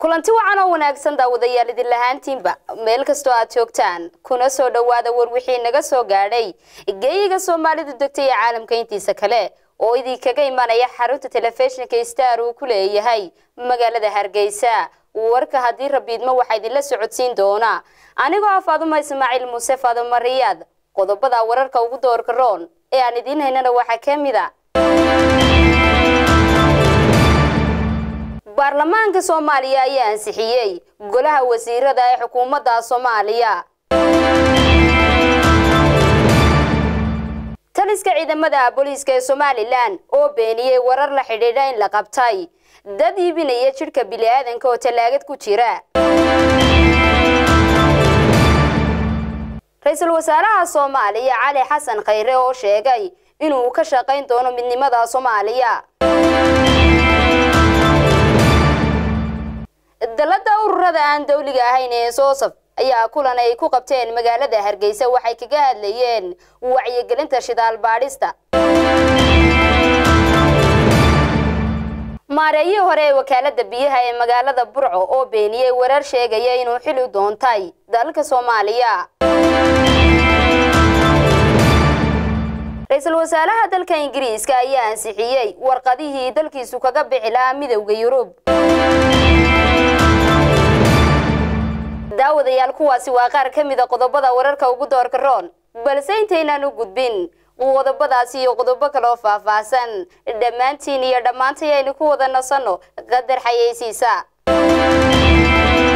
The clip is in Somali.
kulanti wacan oo wanaagsan daawadayaal idin lahaantiinba meel kastoo aad joogtaan kuna soo dhowaada war wixii naga soo gaadhay geeyiga soomaalidu degtay ee caalamka intiisa kale oo idinkaga imanaya xarunta telefishinka star uu ku leeyahay magaalada hargeysa warka haddii rabiidmo waxaa idinla socodsiin doona anigoo ah faaduma ismaaciil muuse faaduma riyaad qodobada wararka ugu doorka roon ee aan idiin haynana waxaa ka mid a baarlamaanka soomaaliya ayaa ansixiyey golaha wasiirada ee xukuumadda soomaaliya taliska ciidamada booliiska ee somalilan oo beeniyey warar la xidhiidha in la qabtay dad iibinaya jidhka bili-aadanka oo tallaagad ku jira ra-iisul wasaaraha soomaaliya cali xasan khayre oo sheegay inuu ka shaqayn doono midnimada soomaaliya dalada ururada aan dawliga ahayn ee soosaf ayaa kulan ay ku qabteen magaalada hargeysa waxay kaga hadlayeen wacyigelinta shidaal baadhista maareeyihii hore ee wakaalada biyaha ee magaalada burco oo beeniyey warar sheegaya inuu xili doontay dalka soomaaliya ra-iisul wasaaraha dalka ingiriiska ayaa ansixiyey warqadihii dalkiisu kaga bixi lahaa midowda yurub daawadayaal kuwaasi waa qaar ka mida qodobada wararka ugu doorka roon balse intaynaan u gudbin qodobadaasi iyo qodobo kaloo faahfaahsan dhammaantiin iyo dhammaantay aynu ku wada nasanno qadar xayeysiisa